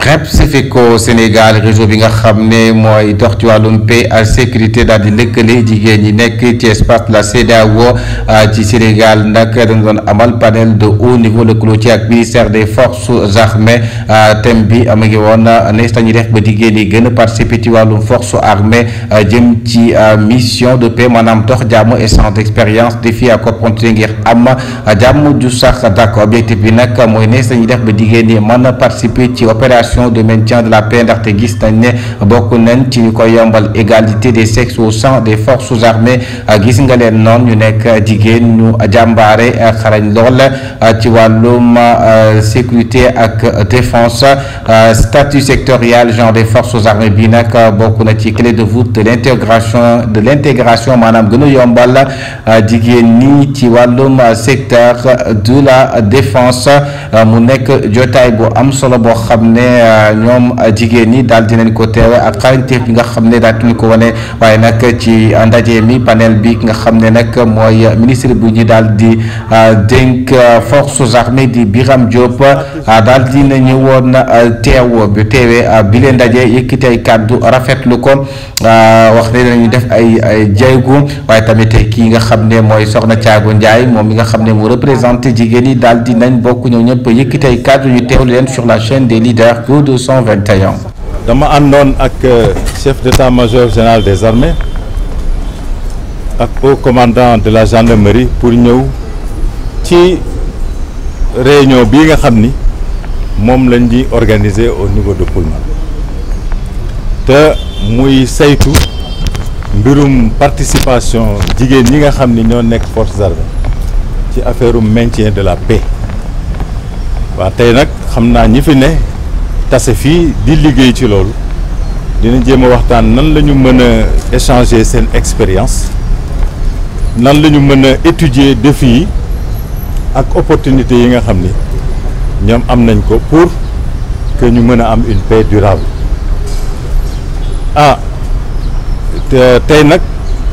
Repsifeco Sénégal réseau bi nga xam ne mooy dox ci wàllum paix ak sécurité daal di lëkkale jigéen ñi nekk ci espace la CEDEAO ci Sénégal nag dañu doon amal panel de haut niveau lëkkaloo ci ak ministère des forces armées thème bi am ngi woon nees nañu def ba jigéen ñi gën a participer ci wàllum force armée jëm ci mission de paix maanaam dox jàmm échange d'expérience défi ak opportunité ngir am jàmm ju sax d'accord objectif bi nag mooy nees nañu def ba jigéen ñi mën a participer ci opération de maintien de la paix ndaxte gis nañ ne bokk nañ ci ñu koy yombal égalité des sexes au sein des forces armées gis nga leen noonu ñu nekk jigéen ñu jàmbaare xarañ lool ci wàllum sécurité ak défense statut sectoriel genre des forces armées bi nag bokk na ci clé de voûte de l'intégration de l'intégration maanaam gën a yombal jigéen ñi ci wàllum secteur de la défense mu nekk jotaay bu am solo boo xam ne ñoom jigéen ñi daal dinañ ko teewe ak xarañteef bi nga xam ne daal dinañ ko wane waaye nag ci ndaje mi panel bi nga xam ne nag mooy ministre bu ñu daal di dénk forces armées di Biram Diop daal dina ñëwoon teew bi teewee bi leen ndaje yëkkati ay kàddu rafetlu ko wax ne nañu def ay ay jéego waaye tamit kii nga xam ne mooy Soxna Thiago Ndiaye moom mi nga xam ne mu représenté jigéen ñi daal di nañ bokk ñëw ñëpp yëkkati ay kàddu ñu teewlu leen sur la chaîne des leaders Go 221. dama àndoon ak chef d'état-major général des armées ak haut commandant de la gendarmerie pour ñëw ci réunion bii nga xam ni moom lañ di organiser au niveau de Pullman te muy saytu mbirum participation jigéen ñi nga xam ni ñoo nekk forces armées ci affaire maintien de la paix waa tey nag xam naa ñi fi ne tase fii di liggéey ci loolu dina jéem a waxtaan nan la ñu mën a échanger seen expérience nan la ñu mën a étudier défis yi ak opportunités yi nga xam ni ñoom am nañ ko pour que ñu mën a am une paix durable ah te tey nag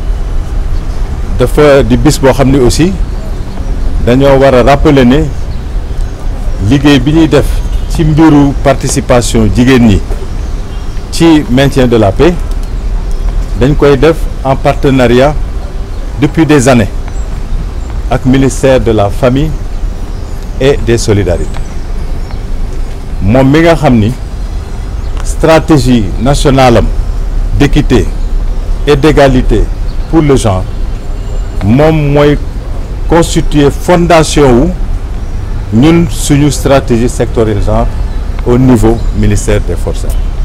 dafa di bis boo xam ni aussi dañoo war a rappeler ne liggéey bi ñuy def ci mbiru participation jigéen ñi ci maintien de la paix dañ koy def en partenariat depuis des années ak ministère de la famille et des solidarités moom mi nga xam ni stratégie nationale am d'équité et d'égalité pour le genre moom mooy constituer fondation wu ñun suñu stratégie sectorielle genre au niveau ministère des forces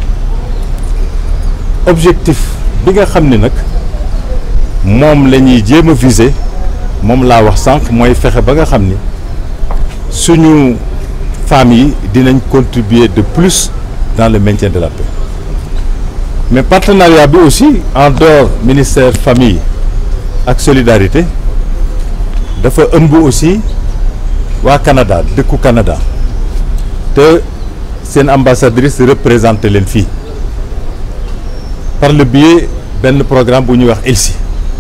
objectif bi nga xam ni nag moom la ñuy jéem a viser moom laa wax sànq mooy fexe ba nga xam ni suñu femmes yi dinañ contribuer de plus dans le maintien de la paix mais partenariat bi aussi en dehors ministère famille ak solidarité dafa ëmb aussi waa Canada dëkku Canada te seen ambassadrice représenté leen fii par le biais benn programme bu ñuy wax ELSI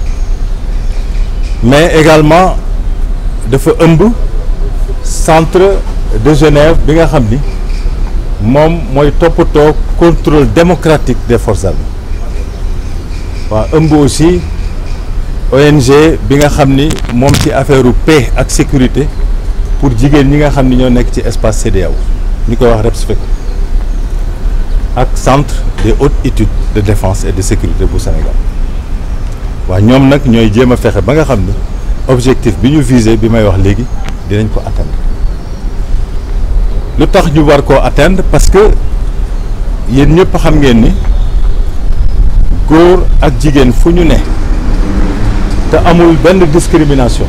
mais également dafa ëmb centre de Genève bi nga xam ni moom mooy toppatoo contrôle démocratique des forces armées waa ëmb aussi ONG bi nga xam ni moom ci affaire paix ak sécurité pour jigéen ñi nga xam ni ñoo nekk ci espace CEDEAO ñu koy wax REPSFECO ak centre des hautes études de défense et de sécurité bu Sénégal waa ñoom nag ñooy jéem a fexe ba nga xam ni objectif bi ñu visé bi may wax léegi dinañ ko atteindre lu tax ñu war koo atteindre parce que yéen ñëpp xam ngeen ni góor ak jigéen fu ñu ne te amul benn discrimination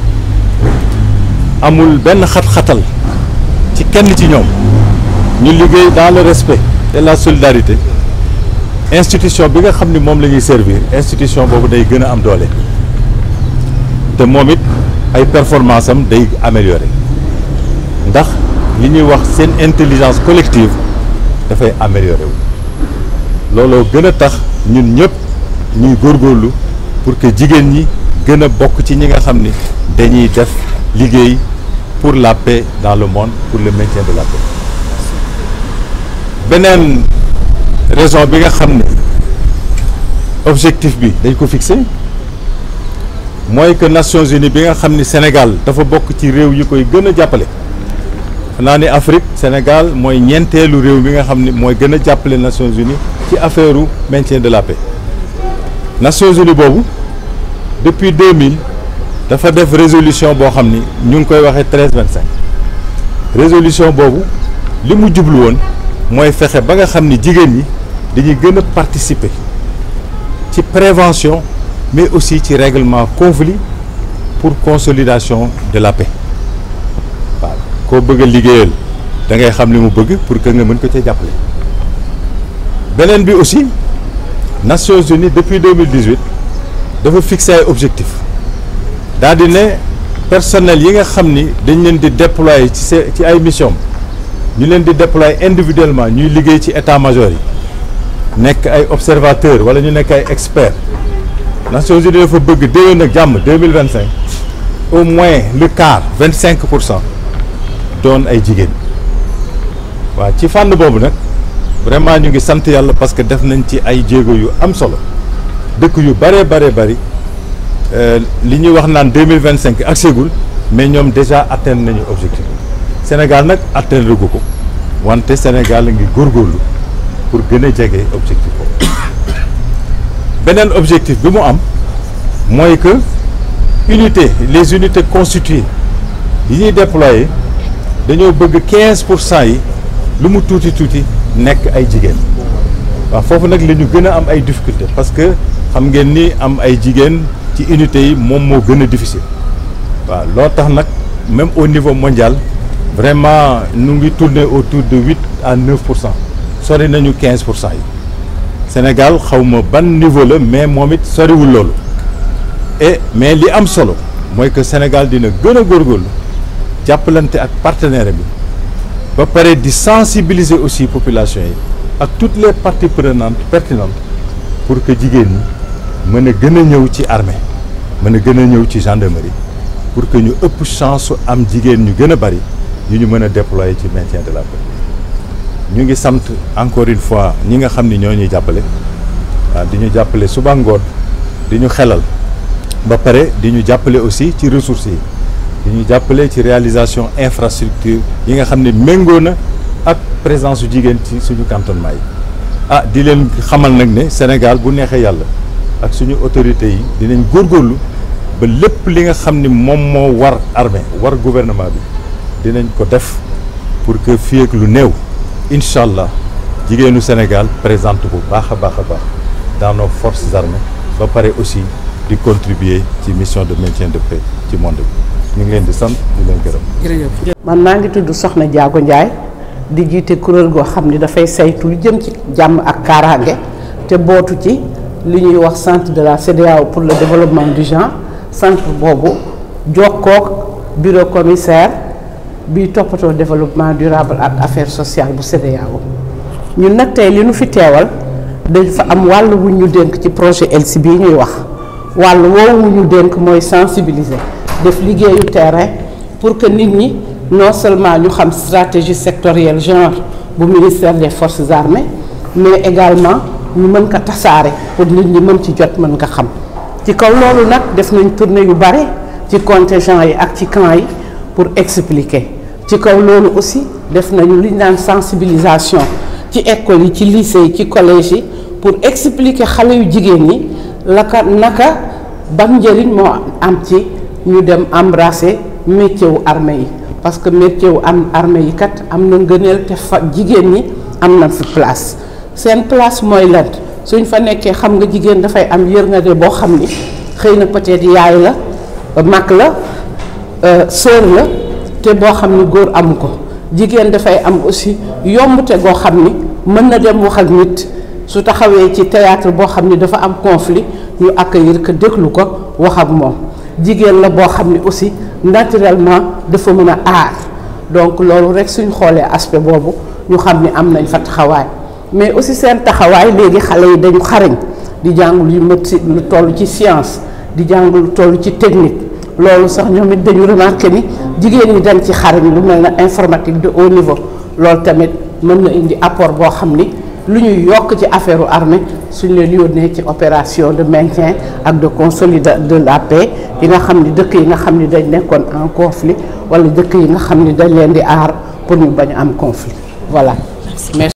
amul benn xat-xatal ci kenn ci ñoom ñu liggéey dans le respect et la solidarité institution bi nga xam ni moom la ñuy servir institution boobu day gën a am doole te moom it ay performance am day améliorer ndax li ñuy wax seen intelligence collective dafay améliorer wu looloo gën a tax ñun ñëpp ñuy góorgóorlu pour que jigéen ñi gën a bokk ci ñi nga xam ni dañuy def liggéey pour la paix dans le monde pour le maintien de la paix beneen raison bi nga xam ne objectif bi dañ ko fixé mooy que Nations Unies bi nga xam ni Sénégal dafa bokk ci réew yi koy gën a jàppale xanaa ni Afrique Sénégal mooy ñeenteelu réew bi nga xam ni mooy gën a jàppale Nations Unies ci affaire u maintien de la paix Nations Unies boobu depuis 2000 dafa def résolution boo xam ni ñu ngi koy waxee 13 25 résolution boobu li mu jublu woon mooy fexe ba nga xam ni jigéen ñi dañuy gën a participer ci prévention mais aussi ci règlement conflit pour consolidation de la paix waaw koo bëgg a liggéeyal da ngay xam li mu bëgg pour que nga mën ko cee jàppale beneen bi aussi Nations Unies depuis 2018 dafa fixé ay objectifs daal di ne personnel yi nga xam ni dañ leen di déployer ci se ci ay mission ñu leen di déployer individuellement ñuy liggéey ci état-major yi nekk ay observateurs wala ñu nekk ay experts Nations Unies dafa bëgg déwén ak jàmm deux mille vingt cinq au moins le quart vingt cinq pour cent doon ay jigéen waaw ci fànn boobu nag vraiment ñu ngi sant yàlla parce que def nañ ci ay jéego yu am solo dëkk yu bëree bëree bëri li ñuy wax naan deux mille vingt cinq accégul mais ñoom déjà atteindre nañu objectif Sénégal nag atteindre gu ko wante Sénégal la ngi góorgóorlu pour gën a jege objectif boobu beneen objectif bi mu am mooy que unité les unités constituées yi ñuy déployer dañoo bëgg quinze pour cent yi lu mu tuuti tuuti nekk ay jigéen waaw foofu nag la ñu gën a am ay difficulté parce que xam ngeen ni am ay jigéen ci unités yi moom moo gën a difficile waaw loo tax nag même au niveau mondial vraiment nu ngi tourner autour de huit à neuf pour cent sori nañu quinze pour cent yi Sénégal xaw ma ban niveau la mais moom it soriwul loolu et mais li am solo mooy que Sénégal dina gën a góorgóorlu jàppalante ak partenaire bi ba pare di sensibiliser aussi population yi ak toutes les parties prenantes pertinentes pour que jigéen ñi mën a gën a ñëw ci armée mën a gën a ñëw ci gendarmerie pour que ñu ëpp chance su am jigéen ñu gën a bari yu ñu mën a déployer ci maintien de la paix ñu ngi sant encore une fois ñi nga xam ni ñoo ñuy jàppale waaw di ñu jàppale suba ngoon di ñu xelal ba pare di ñu jàppale aussi ci ressources yi di ñu jàppale ci réalisation infrastructure yi nga xam ne méngoo na ak présence su jigéen ci suñu cantonnement yi ah di leen xamal nag ne Sénégal bu neexee yàlla ak suñu autorités yi dinañ góorgóorlu ba lépp li nga xam ni moom moo war armée war gouvernement bi dinañ ko def pour que fii ak lu néew incha allah jigéenu Sénégal présente bu baax a baax a baax dans nos forces armées ba pare aussi di contribuer ci mission de maintien de paix ci monde bi ñu ngi leen di sant di leen gërëm. man maa ngi tudd Soxna Diago Ndiaye di jiite kuréel goo xam ni dafay saytu lu jëm ci jàmm ak kaaraange te bootu ci li ñuy wax centre de la CEDEAO pour le développement du genre centre boobu jokkook bureau commissaire bi toppatoo développement durable ak affaires sociales bu CEDEAO ñun nag tey li nu fi teewal dañ fa am wàll wu ñu dénk ci projet ELSI bii ñuy wax wàll woowu wu ñu dénk mooy sensibiliser def liggéeyu terrain pour que nit ñi non seulement ñu xam stratégie sectorielle genre bu ministère des forces armées mais également ñu mën ko tasaare pour nit ñi mën ci jot mën ko xam ci kaw loolu nag def nañ tournée yu bare ci contingent yi ak ci camp yi pour expliquer ci kaw loolu aussi def nañu li ñu naan sensibilisation ci école yi ci lycée yi ci collège yi pour expliquer xale yu jigéen ñi la ka naka ban njëriñ moo am ci ñu dem embrasser métier wu armée yi parce que métier wu am armée yi kat am na ngëneel te fa jigéen ñi am na fi place seen place mooy lan suñ fa nekkee xam nga jigéen dafay am yërngade boo xam ni xëy na peut-être yaay la mag la sœur la te boo xam ni góor amu ko jigéen dafay am aussi yombute goo xam ni mën na dem wax ak nit su taxawee ci théâtre boo xam ni dafa am conflit ñu accueillir ko déglu ko wax ak moom jigéen la boo xam ni aussi naturellement dafa mën a aar donc loolu rek suñ xoolee aspect boobu ñu xam ni am nañ fa taxawaay mais aussi seen taxawaay léegi xale yi dañu xarañ di jàng lu médecine lu toll ci science di jàng lu toll ci technique loolu sax ñoom it dañu remarqué ni jigéen ñi dañ ci xarañ lu mel na informatique de haut niveau loolu tamit mën na indi apport boo xam ni lu ñuy yokk ci affaire armée suñ leen yónnee ci opération de maintien ak de consolidation de la paix yi nga xam ni dëkk yi nga xam ni dañ nekkoon en conflit wala dëkk yi nga xam ni dañ leen di aar pour ñu bañ am conflit voilà.